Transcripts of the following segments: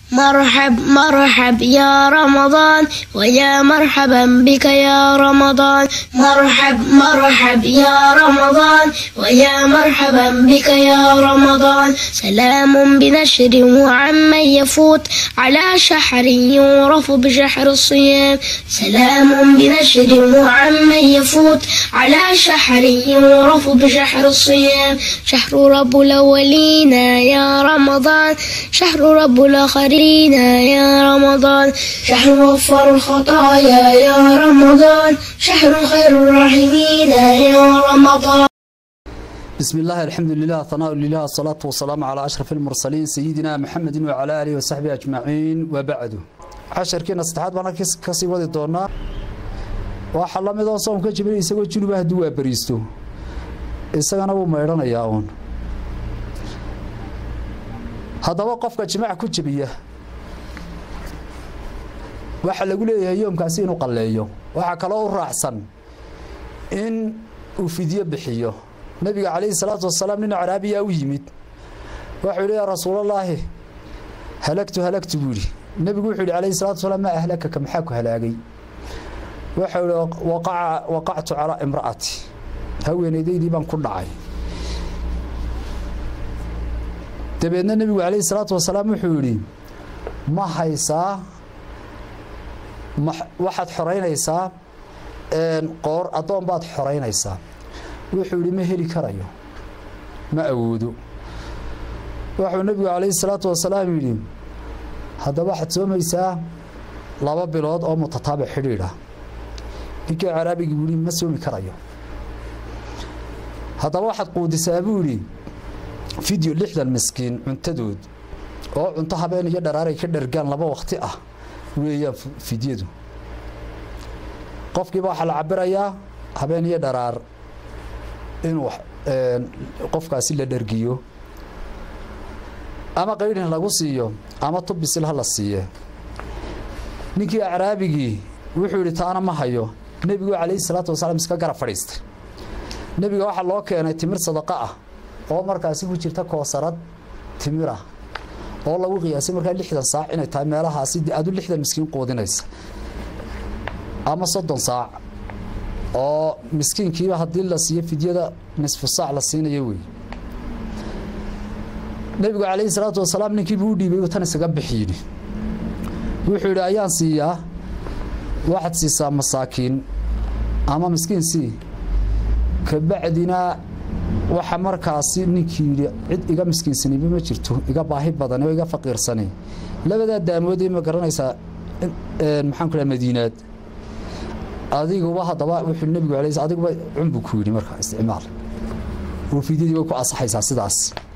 مرحب مرحب يا رمضان ويا مرحبا بك يا رمضان مرحب مرحب يا رمضان ويا مرحبا بك يا رمضان سلام بنشر وعمن يفوت على شحر يعرف بشحر الصيام سلام بنشر وعمن يفوت على شحر يعرف بشحر الصيام شهر رب الأولين يا رمضان شهر رب الآخرين يا رمضان شهر غفر الخطايا يا رمضان شهر خير الراحمين يا رمضان بسم الله الحمد لله ثناء لله الصلاة والسلام على أشرف المرسلين سيدنا محمد وعلى آله وصحبه أجمعين وبعد عشر كنا استحاد بنا كسي ودي دونا waxaa la mid oo soomka jibin isagoo junub ah duwaa bariisto isagana wuu maydhanayaa uun haddaba qofka jimaac ku jebiya waxaa lagu leeyahay yoomkaasi inuu qalleeyo waxaa kaloo u raacsan in uu fidyo bixiyo nabiga calayhi salaatu wasalaam nin caraabiyaa u yimid wuxuu yidhi yaa rasuulallaahi halagtu halagtu buu yidhi nebigu wuxuu yidhi calayhi salatu wasalaam maa ahlakaka maxaa ku halaagay wuxuu yidhi waqactu calaa imra'ati haweenaydaydii baan ku dhacay dabeedna nebigu calayhi salaatu wasalaam wuxuu yidhi ma haysaa waxaad xoraynaysaa qoor addoon baad xoraynaysaa wuxuu yidhi ma heli karayo ma awoodo wuxuu nebigu calayhi salaatu wasalaam yidhi haddaba waxaad soomaysaa laba bilood oo mutataabic xidhiidha ninkii caraabigii buu yidhi ma soomi karayo haddaba waxaad quudisaa buu yidhi fideo lixdan miskiin cuntadood oo cunto habeen iyo dharaaray ka dhergaan laba wakti ah weeyaan fidyadu qofkiiba waxaa la cabirayaa habeen iyo dharaar inuu qofkaasi la dhergiyo ama qaydhin lagu siiyo ama tub bisil ha la siiye ninkii acraabigii wuxuu yidhi taana ma hayo nebigu calayhi salaatu wasalaam iska garab fadhiistay nebiga waxaa loo keenay timir sadaqa ah oo markaasi ku jirta koosarad timir ah oo lagu qiyaasay markaa lixdan saac inay tahay meelahaasi adu lixdan miskiin quudinaysa ama soddon saac oo miskiinkiiba haddii la siiyo fidyada nisfu saac la siinayo wey nebigu calayhi salaatu wasalaam ninkiibuu u dhiibay tan isaga bixi yidhi wuxuu yidhi ayaan siiyaa waxaad siisaa masaakiin ama miskiin sii kabacdina waxa markaasi ninkii yidhi cid iga miskiinsanayba ma jirto iga baahi badan oo iga faqiirsanay labadaa daamoodee ma garanaysaa maxaan ku dhaha madiinaad adiguba haddaba wuxuu nebigu alay adiguba cunbu ku yidhi markaa isticmaal oo fidyadii way ku asaxaysaa sidaas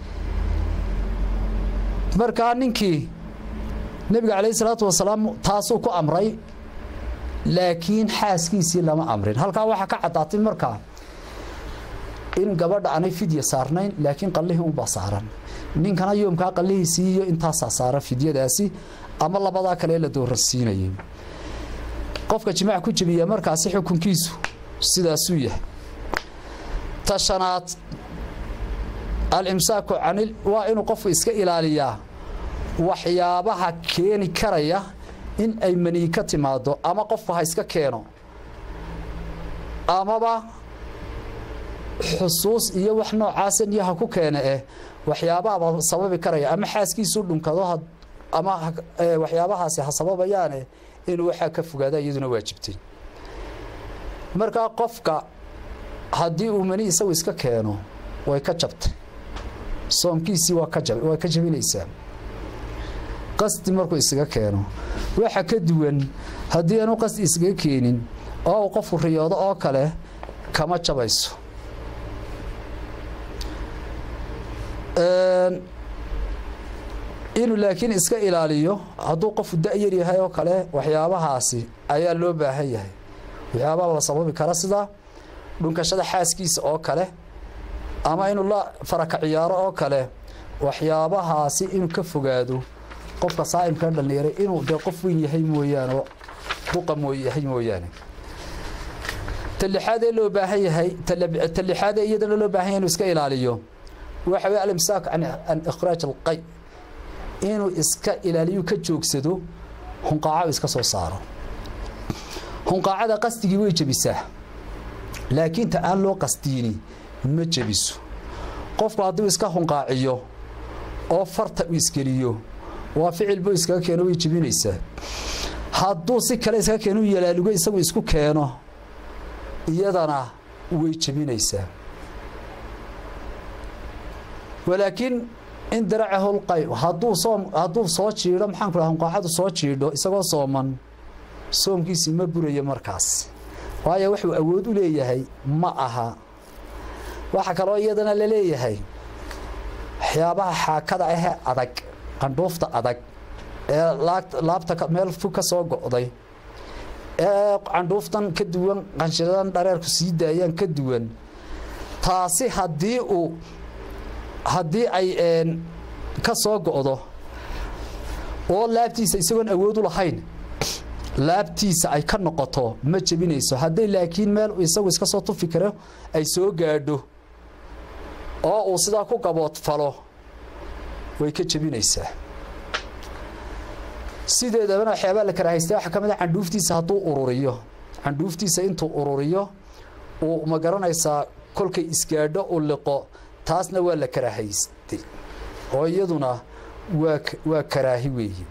markaa ninkii nebiga calayhi salaatu wasalaam taasuu ku amray laakiin xaaskiisii lama amrin halkaa waxaa ka caddaatay markaa in gabadha aanay fidya saarnayn laakiin qallihii unbaa saaran ninkana yoomkaa qallihiisii iyo intaasaa saaran fidyadaasi ama labadaa kale la doorasiinayay qofka jimaac ku jebiya markaasi xukunkiisu sidaasuu yahay tashanaad alimsaaku canil waa inuu qofku iska ilaaliyaa waxyaabaha keeni karaya in ay maniyi ka timaado ama qofku ha iska keeno amaba xusuus iyo wax noocaasa iyo ha ku keene eh waxyaabaaba sababi karaya ama xaaskiisuu dhunkado ama waxyaabahaasi ha sababayaane inuu waxaa ka fogaada iyaduna waajibtay markaa qofka haddii uu mani isagu iska keeno way ka jabtay soomkiisii waa way ka jabinaysaa qasdi markuu isaga keeno waxa ka duwan haddii aanu qasdi isaga keenin oo uu qofku riyoodo oo kale kama jabayso inuu laakiin iska ilaaliyo hadduu qofu da-yar yahay oo kale waxyaabahaasi ayaa loo baahan yahay waxyaabaha la sababi kara sida dhunkashada xaaskiisa oo kale ama inuu la faraka ciyaaro oo kale waxyaabahaasi inuu ka fogaado qofka saa'imka dhallinyaray inuu dee qof weyn yahay mooyaane oo duqa moo yahay mooyaane talixaadee loo baahan yahay talixaadee iyadana loo baahan yahay inuu iska ilaaliyo waxa weye alimsaak can ikhraaj alqay inuu iska ilaaliyu ka joogsado hunqaaco iska soo saaro hunqaacada qasdigii way jebisaa laakiin ta aan loo qasdiini ma jebiso qofku hadduu iska hunqaaciyo oo farta uu isgeliyo waa ficil buu iskaga keeno way jebinaysaa hadduu si kale iskaga keeno yalaalugo isagu isku keeno iyadana way jebinaysaa walaakiin in daracahu lqay hadduu soom hadduu soo jiidho maxaan ku dhaha hunqaacadu soo jiidho isagoo sooman soomkiisii ma burayo markaas waayo wuxuu awood u leeyahay ma aha waxa kaloo iyadana la leeyahay waxyaabaha xaakada ahee adag qandhuufta adag ee laabta meel fog ka soo go'day ee candhuuftan ka duwan qanshiladan dhareerku sii daayaan ka duwan taasi haddii uu haddii ay ka soo go'do oo laabtiisa isagoon awood u lahayn laabtiisa ay ka noqoto ma jebinayso hadday laakiin meel isagu iska soo tufi karo ay soo gaadho oo uu sidaa ku gaboodfalo way ka jebinaysaa sideedabana waxyaabaa la karaahaysta waxaa ka mid a candhuuftiisa hadduu ururiyo candhuuftiisa intuu ururiyo uu ma garanaysaa kolkay isgaadho u liqo taasna waa la karaahaystay oo iyaduna waa waa karaahi weeye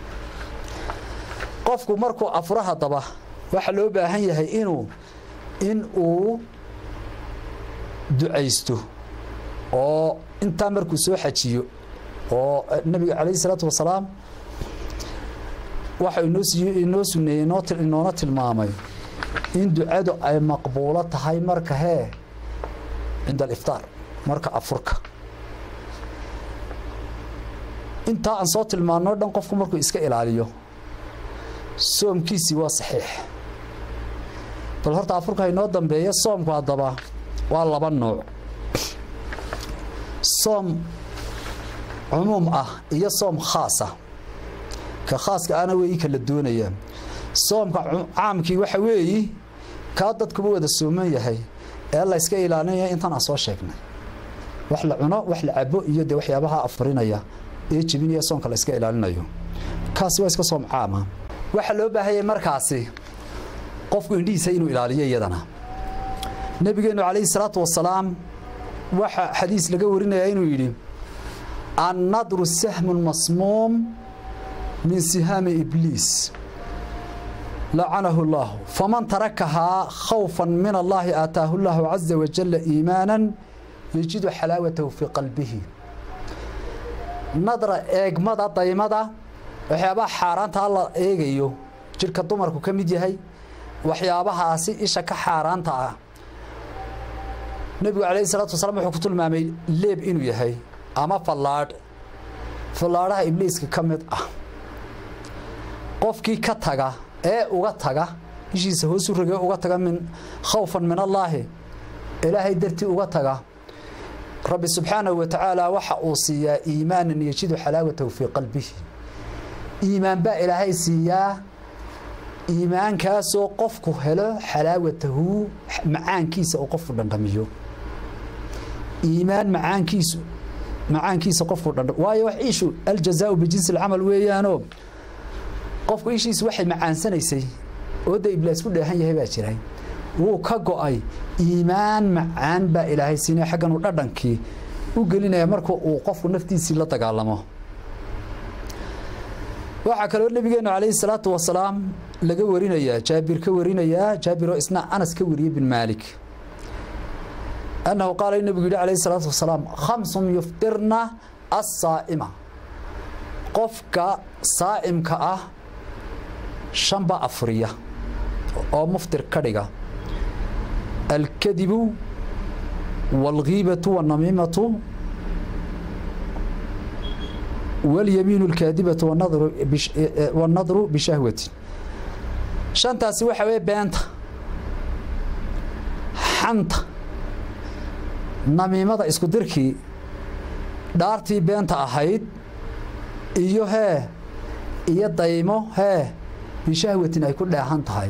qofku markuu afuro haddaba waxaa loo baahan yahay inuu in uu ducaysto oo intaa markuu soo xajiyo oo nebiga calayhi isalaatu wasalaam waxa inoo siiy inoo suneeyey inoo inoona tilmaamay in ducadu ay maqbuulo tahay marka hee cinda aliftaar marka afurka intaa aan soo tilmaanoo dhan qofku markuu iska ilaaliyo soomkiisii waa saxiix bal horta afurka inoo dambeeya soomku haddaba waa laba nooc soom cumuum ah iyo soom khaas ah ka khaaska ana weeyi kala doonaya soomka caamkii waxa weeyi kaa dadkuba wada sooman yahay ee la yska ilaalinaya intan aan soo sheegnay wax la cuno wax la cabo iyo dee waxyaabaha afurinaya ee jebinaya soomka la yska ilaalinayo kaasi waa iska soom caama waxaa loo baahanyay markaasi qofku indhihiisa inuu ilaaliyo iyadana nebigeennu calayhi salaatu wasalaam waxaa xadiis laga warinayaa inuu yidhi annadru sahmun masmuum min sihaami ibliis lacanahu llaahu faman tarakahaa khawfan min allaahi aataahu llaahu caza wajalla iimaanan yajidu xalaawatahu fii qalbihi nadra eegmada daymada waxyaabaha xaaraantaa la eegayo jidhka dumarku ka mid yahay waxyaabahaasi isha ka xaaraanta ah nebigu calayhi salaatu wasalaam wuxuu ku tilmaamay leeb inuu yahay ama fallaadh fallaadhaha ibliiska ka mid ah qofkii ka taga ee uga taga ishiisa hoosu ragee uga taga min khawfan min allaahi ilaahay dartii uga taga rabbi subxaanahu wa tacaala waxa uu siiyaa iimaanan yajidu xalaawatahu fii qalbihi iimaan baa ilaahay siiyaa iimaankaasoo qofku helo xalaawatahu macaankiisa oo qofku dhandhamiyo iimaan macaankiisu macaankiisa qofku dhandha waayo wax ishu aljazaau bijinsi alcamal weeyaanoo qofku ishiisu waxay macaansanaysay oo da iblaas ku dheehan yahay baa jiray wuu ka go'ay iimaan macaan baa ilaahay siinaya xaggan uu dhadhankii u gelinaya marka uu qofku naftiisii la dagaalamo waxaa kaloo nebigeennu calayhi salaatu wasalaam laga warinayaa jaabir ka warinayaa jaabir oo isna anas ka wariyey bin maalik annahu qaala nebigu yidhi calayhi salaatu wasalaam khamsun yuftirna assaa'ima qofka saa'imka ah shanba afriya oo muftir ka dhiga alkadibu waalghiibatu wannamiimatu walyamiinu alkaadibatu wannadru bishahwati shantaasi waxa weye beenta xanta namiimada isku dirkii dhaartii beenta ahayd iyo hee iyo daymo hee bishahwatin ay ku dheehan tahay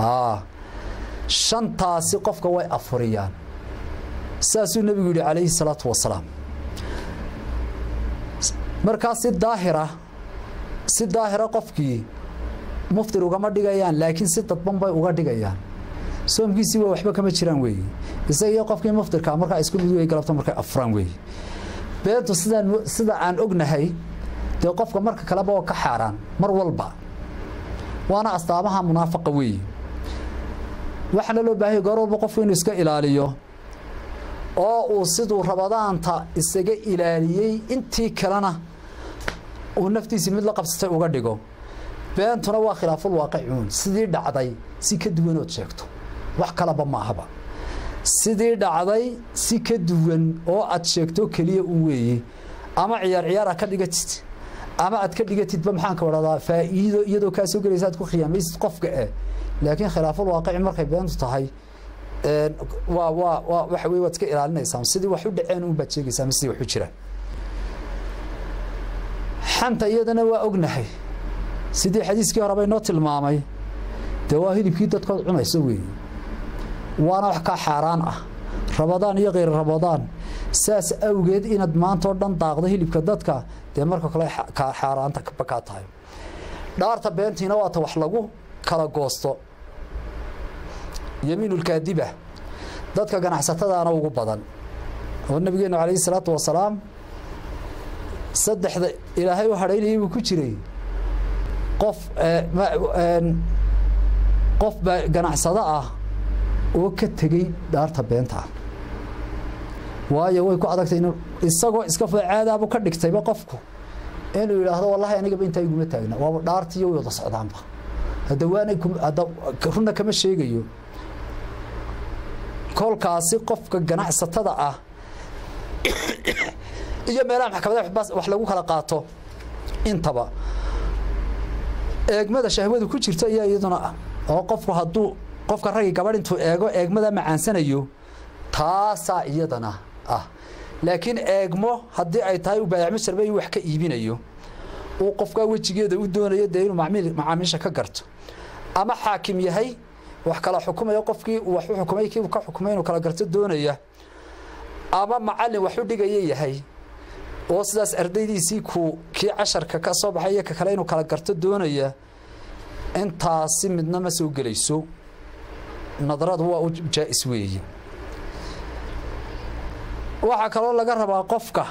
shantaasi qofka way afuriyaan saasuu nebigu yidhi calayhi salaatu wasalaam markaa si daahira si daahira qofkii muftir ugama dhigayaan laakiin si dadban bay uga dhigayaan soomkiisii waa waxba kama jiraan weeye isaga iyo qofkii muftirka markaa isku mid wey galabta markay afuraan weeye beentu sidaan sida aan ognahay dee qofka marka kaleba oo ka xaaraan mar walba waana astaamaha munaafaqa weeye waxaana loo baahanya goor walba qofku inuu iska ilaaliyo oo uu siduu rabadaanta isaga ilaaliyey intii kalena uu naftiisii mid la qabsatay uga dhigo beentuna waa khilaaful waaqicuun sidii dhacday si ka duwanood sheegto wax kalaba ma ahaba sidii dhacday si ka duwan oo aad sheegto keliya un weeye ama ciyaar ciyaar aad ka dhigatid ama aad ka dhigatidba maxaan ka wadhadaa faa'iido iyadoo kaa soo gelaysa aad ku khiyaamaysid qofka eh laakiin khilaaful waaqici markay beentu tahay waa waa waa waxa weye waad iska ilaalinaysaa sidii wax u dhaceen un baad sheegaysaa ama sidii wax u jiraan xanta iyadana waa ognahay sidii xadiiskii hore bay noo tilmaamay dee waa hilibkii dadkood cunayso weeye waana wax kaa xaaraan ah rabadaan iyo kheyr rabadaan saas awgeed inaad maanta oo dhan daaqdo hilibka dadka dee marka kale xaaraanta bakaa tahay dhaarta beentiina waata wax lagu kala goosto yamiinulkaadiba dadka ganacsatadaana ugu badan oo nabigeenu calayhi salaatu wasalaam saddexda ilaahay u hadhaynayay buu ku jiray qof qof baa ganacsado ah oo ka tegey dhaarta beenta ah waayo way ku adagtay in isagoo iska foocaadaabu ka dhigtayba qofku inuu yidhaahdo wallahi anigaba intaa iguma taagna waaba dhaartiiyo way wada socdaanba hadda waanay hadda runna kama sheegayo kolkaasi qofka ganacsatada ah iyo meelaha maxkamadaha wax lagu kala qaato intaba eegmada shahwadu ku jirto ayaa iyaduna ah oo qofku hadduu qofka raggi gabadh intuu eego eegmada macaansanayo taasaa iyadana ah laakiin eegmo haddii ay tahay uu baayacmasharba in wax ka iibinayo uu qofkaa wejigeeda u doonayo dee inuu macaamiisha ka garto ama xaakim yahay wax kala xukumayo qofkii uu wax u xukumay kii uu ka xukumay inuu kala garto doonaya ama macallin wax u dhigaya yahay oo sidaas ardaydiisii ku kii casharka ka soo baxay iyo ka kale inuu kala garto doonaya intaasi midna ma soo gelayso nadaradu waa u jaa'is weeye waxaa kaloo laga rabaa qofka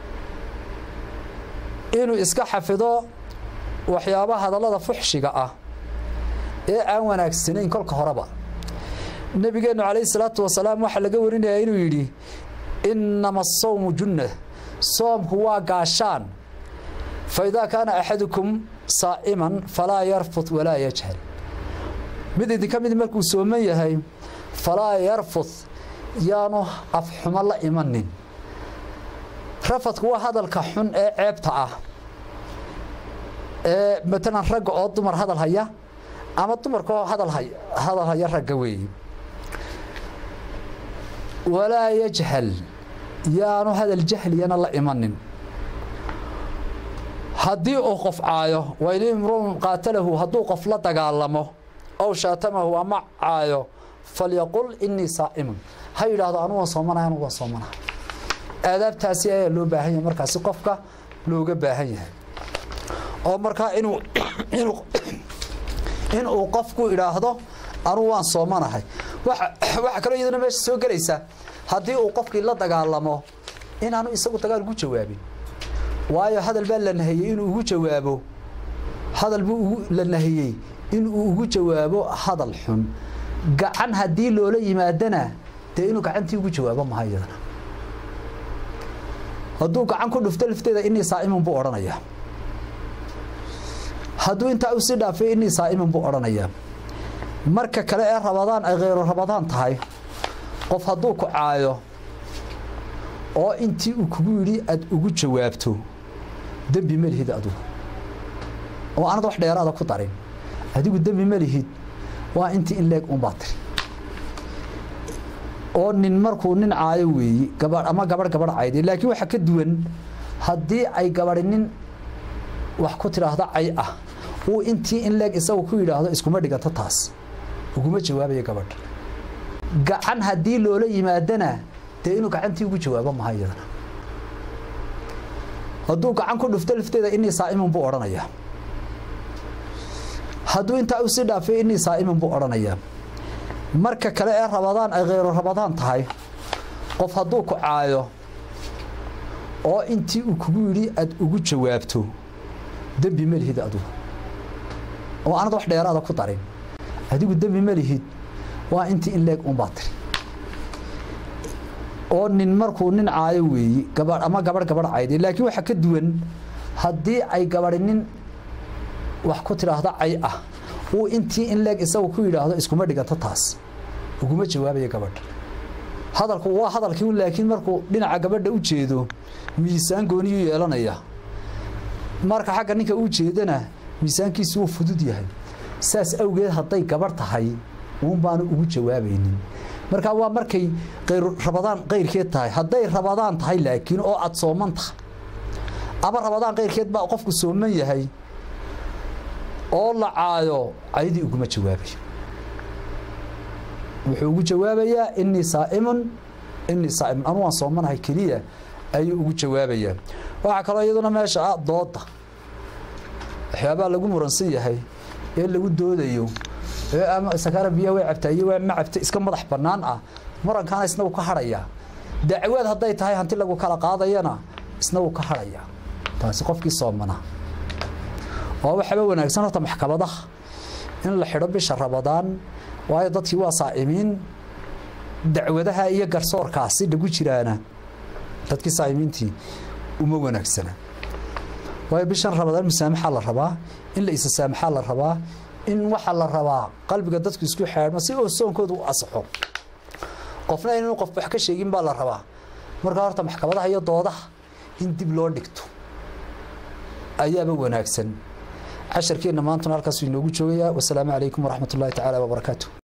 inuu iska xafido waxyaabaha hadallada fuxshiga ah ee aan wanaagsanayn kolka horeba nebigeennu calayhi salaatu wasalaam waxaa laga warinayaa inuu yidhi innama asawmu junna soomku waa gaashaan fa idaa kaana axadukum saa'iman falaa yarfud walaa yajhal mid idinka mid markuu sooman yahay falaa yarfud yaanu afxumo la imanin rafadku waa hadalka xun ee ceebta ah ee matalan ragga oo dumar hadal haya ama dumarka oo hadal hay hadal haya ragga weeye walaa yajhal yaanu hadal jahliyana la imanin haddii uu qof caayo wain imruun qaatalahu hadduu qof la dagaalamo ow shaatamahu ama caayo falyaqul inii saa'imun ha yidhaahdo anugu waan soomanahay anugu waan soomanahay aadaabtaasi ayaa loo baahan yahay markaasi qofka looga baahan yahay oo markaa inuu inuu inuu qofku idhaahdo anugu waan soomanahay waxa waxaa kaloo iyaduna meesha soo gelaysa haddii uu qofkii la dagaalamo inaanu isagu dagaal ugu jawaabin waayo hadal baa la nahiyey inuu ugu jawaabo hadal buu la nahiyey inuu ugu jawaabo hadal xun gacan haddii loola yimaadana dee inuu gacantii ugu jawaabo maha iyadana hadduu gacan ku dhufto lafteeda inii saa'iman buu odhanayaa hadduu intaa u sii dhaafay inii saa'iman buu odhanayaa marka kale ee rabadaan ay kheyro rabadaan tahay qof hadduu ku caayo oo intii uu kugu yidhi aad ugu jawaabto dembi ma lihid adugu oo aanad wax dheeraada ku darin adigu dembi ma lihid waa intii in leeg unbaa tiri oo nin markuu nin caayo weeye gabadh ama gabadh gabadh cayday laakiin waxaa ka duwan haddii ay gabadhi nin wax ku tidhaahdo cay ah uu intii in leeg isagu ku yidhaahdo iskuma dhiganto taas uguma jawaabayo gabadha gacan haddii loola yimaadana dee inuu gacantii ugu jawaabo maha iyadana hadduu gacan ku dhufto lafteeda inii saa'iman buu odhanayaa hadduu intaa usii dhaafay inii saa'iman buu odhanayaa marka kale ee rabadaan ay kheyro rabadaan tahay qof hadduu ku caayo oo intii uu kugu yidhi aad ugu jawaabto dembi ma lihid adugu oo aanad wax dheeraada ku darin adigu dembi ma lihid waa intii in leeg unbaa tiri oo nin markuu nin caayo weeyi gabadh ama gabadh gabadh cayday laakiin waxaa ka duwan haddii ay gabadhi nin wax ku tidhaahdo cay ah uu intii in leeg isagu ku yidhaahdo iskuma dhiganto taas uguma jawaabaya gabadha hadalku waa hadalkii laakiin markuu dhinaca gabadha u jeedo miisaan gooniyuu yeelanaya marka xagga ninka uu jeedana miisaankiisu wuu fudud yahay saas awgeed hadday gabarh tahay uun baanu ugu jawaabaynin marka waa markay rabadaan qayrkeed tahay hadday rabadaan tahay laakiin oo aad sooman tahay ama rabadaan qayrkeed baa qofku sooman yahay oo la caayo caydii uguma jawaabayo wuxuu ugu jawaabayaa inii saaimun inii saaimun anu waan soomanahay keliya ayuu ugu jawaabayaa waxaa kaloo iyaduna meesha ah dooda waxyaabaa lagu muransan yahay ee lagu doodayo ee ama sakaara biyaha way cabtaa iyo waa ma cabta iska madax bannaan ah murankaana isna wuu ka hadhayaa dacwaad hadday tahay hanti lagu kala qaadayana isna wuu ka hadhayaa taasi qofkii soomana oo waxaaba wanaagsan horta maxkamadaha in la xidho bisha rabadaan waayo dadkii waa saa'imiin dacwadaha iyo garsoorkaasi lagu jiraana dadkii saa'imiintii uma wanaagsana waayo bishan rabadaan musaamaxaa la rabaa in la isa saamaxaa la rabaa in waxaa la rabaa qalbiga dadku isku xeedhmo si oo soonkooda u asaxo qofna inuu qof wax ka sheegin baa la rabaa markaa horta maxkamadaha iyo doodaha in dib loo dhigto ayaaba wanaagsan casharkeenna maantuna halkaasuu inoogu joogayaa wasalaamu calaykum waraxmat ullahi tacaala wabarakaatu